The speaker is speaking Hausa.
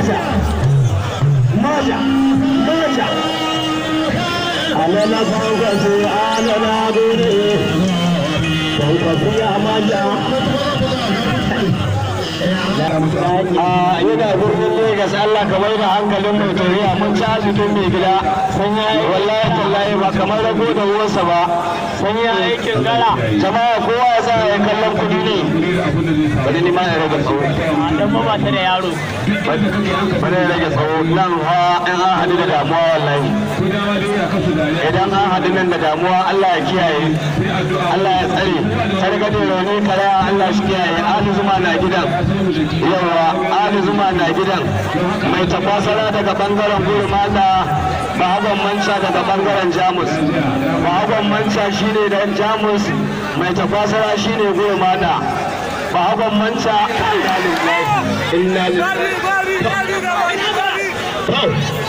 maja maja maja alala kwankwaso alala gode kwankwaso ya maja a yana birnin Legas Allah ka bai da hankalin mai tauriya mun ci asibitin mai gida sun yi wallahi tallahi ba kamar rago da ruwansa ba sun yi aikin gara jama'a kowa ya sa ya kallon kudi ne bari ni ma ya rage tsawo dan ba ta da yaro bari ya rage tsawo nan ha in an haɗu da damuwa wallahi idan an haɗu nan da damuwa Allah ya kiyaye Allah ya tsare targaɗe rauni kara Allah shi kiyaye Ali Zuma na gidan yawa Ali Zuma na gidan mai tafasara daga bangaren gurmata ba hagon manca daga bangaren Jamus ba hagon manca shine dan Jamus mai tafasara shine gurmata ba hagon manca inna lillahi inna lillahi